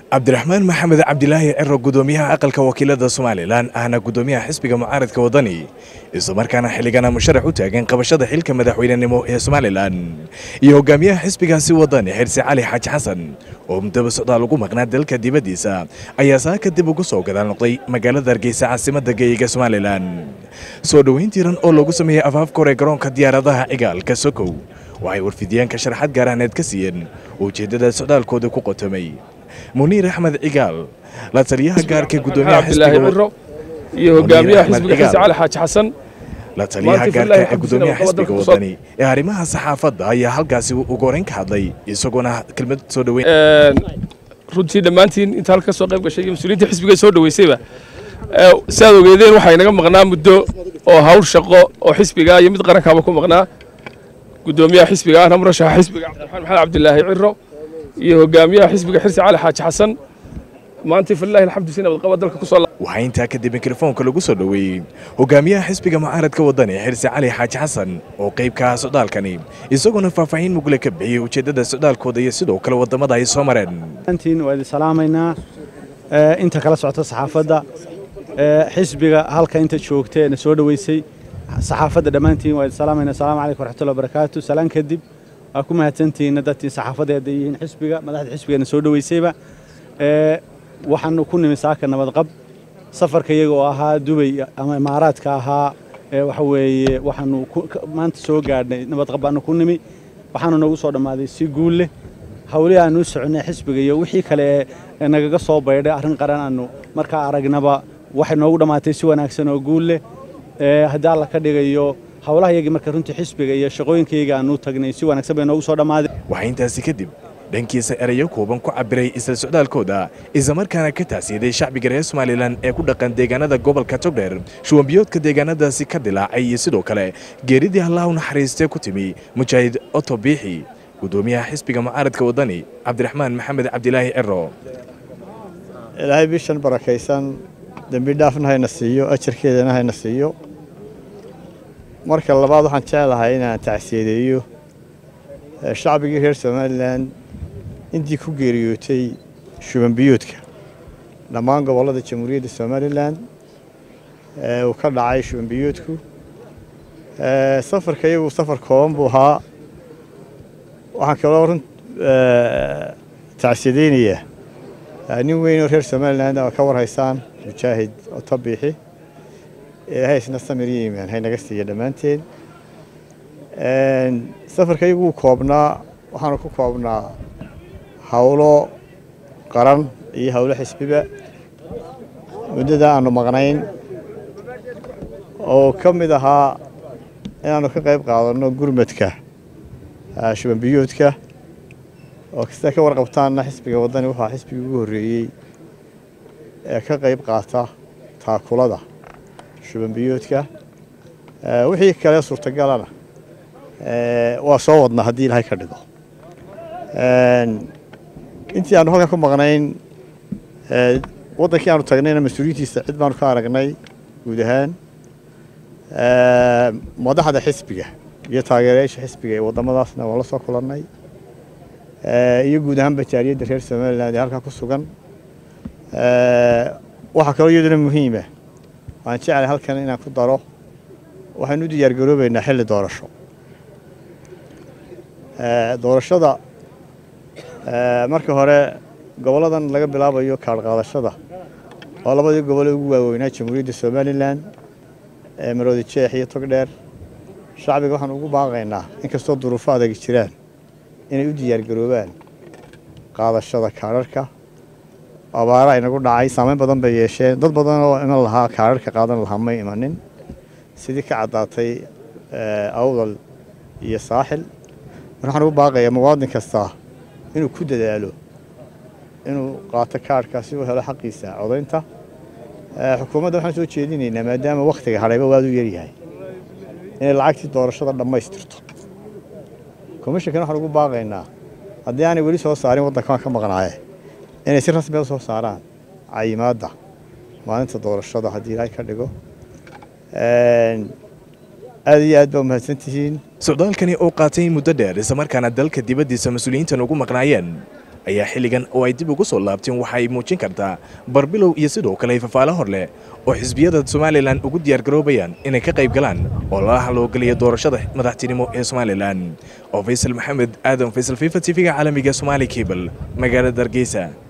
cabdiraxmaan maxamed cabdilaahi ciro gudoomiyaha aqalka wakiilada somalilan ahna gudoomiyaha xisbiga mucaaradka wadani islamarkaana xilligana musharax u taagan qabashada xilka madaxweynenimo ee somalilan iyo hogaamiyaha xisbigaasi wadani xirsi cali xaaji xasan oo muddaba socdaal ugu maqnaa dalka dibaddiisa ayaa saaka dib ugu soo gadaal noqday magaalada hargeysa caasimadda geeyiga somalilan soo dhoweyn tiran oo lagu sameeyey afaafka hore garoonka diyaaradaha cigaalka sokow waxay warfidyaanka sharaxad gaaraaneed ka siiyeen ujeeddada socdaalkooda ku qotomay muniir axmed cigaal la taliyaha gaarka gudoomiyaha ciro iyo hogaamiyaha xisbiga xirsi cali xaaji xasan la taliyaha gaarka ee gudoomiyaha xisbiga wadani ee arrimaha saxaafadda ayaa halkaasi ugu horeyn ka hadlay isagoona kelmad soo dhoweyn runtii dhammaantiin inta halka soo qayb gashay iyo mas-uuliyiinta xisbiga soo dhoweysayba si aad ogeedeen waxaa inaga maqnaa muddo oo hawl shaqo oo xisbiga iyo mid qarankaaba ku maqnaa gudoomiyaha xisbiga ahna murashaxa xisbiga cabdiraxmaan maxamed cabdilaahi ciro iyo hogaamiyaha xisbiga xirsi cali xaaji xasan maanta falilahi alxamdu si nabadqaba dalka ku soo waxaa intaa kadib mikrofoonka lagu soo dhoweeyey hogaamiyaha xisbiga mucaaradka wadani xirsi cali xaaji xasan oo qayb ka ah socdaalkani isagoona faahfaahin mugle ka bixiyey ujeeddada socdaalkooda iyo sidoo kale waddamada ay soo mareen antiin waa idin salaamaynaa inta kala socota saxaafadda xisbiga halka inta joogtee na soo dhoweysay saxaafadda dhammaantiin waa idin salaamaynaa asalaamu calaykum waraxmatullahi wabarakaatu salaan kadib waa ku mahadsantihiinna dadkii saxaafadda hadday yihiin xisbiga madaxda xisbigana soo dhoweysayba waxaanu ku nimi saaka nabadqab safarka iyaga oo ahaa dubay ama imaaraadka ahaa waxa weeye waxaanu maanta soo gaadhnay nabadqab baanu ku nimi waxaanu noogu soo dhammaaday si guul leh hawlihii aanu u soconay xisbiga iyo wixii kale ee nagaga soo baydhay arrin qaran aanu markaa aragnaba waxay noogu dhammaatay si wanaagsan oo guul leh haddii alla ka dhigayo howlaha iyagii marka runtii xisbiga iyo shaqooyinkayga aanu tagnay si wanaagsan bay noogu soo dhammaaday waxaa intaasi kadib dhankiisa erayo kooban ku cabiray isla socdaalkooda islamarkaana ka taasiyaday shacbiga reer somalilan ee ku dhaqan deegaanada gobolka togdheer shuwanbiyoodka deegaanadaasi ka dilaacay iyo sidoo kale geeridii allah u naxariistee ku timi mujaahid oto biixi gudoomiyaha xisbiga mucaaradka wadani cabdiraxmaan maxamed cabdilaahi ciro ilaahay bishan barakaysan dembi dhaafna hayna siiyo ajarkeedana hayna siiyo marka labaad waxaan jeclahay inaan tacsiyadeeyo shacbigii reer somalilan intii ku geeriyootay shubanbiyoodka dhammaan gobollada jamhuuriyadda somalilan uu ka dhacay shubanbiyoodku safarka iyagu safar kooban buu ahaa waxaan kaloo run tacsiyadeynayaa nin weyn oo reer somalilan oo ka warhaysaan mujaahid otabiixi ilaahay isna samir iyo iimaan haynaga siiya dhammaanteen safarka iyagu wuu koobnaa waxaanu ku koobnaa hawlo qaran iyo hawlo xisbiba muddada aanu maqnayn oo ka mid ahaa inaannu ka qayb qaadanno gurmadka shubanbiyoodka oo kasta ka warqabtaanna xisbiga waddani waxaa xisbigii ugu horreeyey ee ka qayb qaata taakulada shubanbiyoodka wixii kale suurtagalana waa soo wadnaa haddii ilaahay ka dhigo intii aanu halkan ku maqnayn waddankii aanu tagnayna mas-uuliyiintiisa cid baanu ka aragnay guud ahaan madaxda xisbiga iyo taageerayaasha xisbiga ee waddamadaasna waan la soo kulannay iyo guud ahaan bajaariyadda reer somalilan ee halkaa ku sugan waxaa kaloo iyaduna muhiima waan jeclay halkan inaan ku daro waxaynu u diyaargaroobaynaa xilli doorasho doorashada marka hore gobolladan laga bilaabayo kaadh qaadashada oo labadii gobole ugu waaweynaa jamhuuriyadda somalilan ee maroodi jeex iyo togdheer shacbiga waxaan ugu baaqaynaa inkastoo duruufo adagi jiraan inay u diyaargaroobaan qaadashada kaadharhka abaara inagu dhacay saameyn badan bay yeesheen dad badan oo iman lahaa kaadharhka qaadan lahaa may imanin sidii ka caddaatay awdal iyo saaxil waxaan ugu baaqayaa muwaadin kasta inuu ku dadaalo inuu qaato kaadhka si uu helo xaqiisa codaynta xukuumadda waxaan soo jeedinaynaa maadaama wakhtiga hadhayba waad u yaryahay inay lacagtii doorashada dhammaystirto komishankan waxaan ugu baaqaynaa haddii aanay weli soo saarin waddankan ka maqnaaye inay si rasmiya u soo saaraan cayimaadda maalinta doorashada haddii ilaahay ka dhigo aad iyo aad baa umahadsan tihiin socdaalkani oo qaatay muddo dheer islamarkaana dalka dibaddiisa mas-uuliyiintan ugu maqnaayeen ayaa xilligan oo ay dib ugu soo laabteen waxa ay muujin kartaa barbilow iyo sidoo kale fafaalo hor leh oo xisbiyada somalilan ugu diyaargaroobayaan inay ka qayb galaan oo lala haloogeliya doorashada madaxtinimo ee somalilan oo faysal maxamed aadan faysal fifa t v-ga caalamiga somaali cable magaalada hargeysa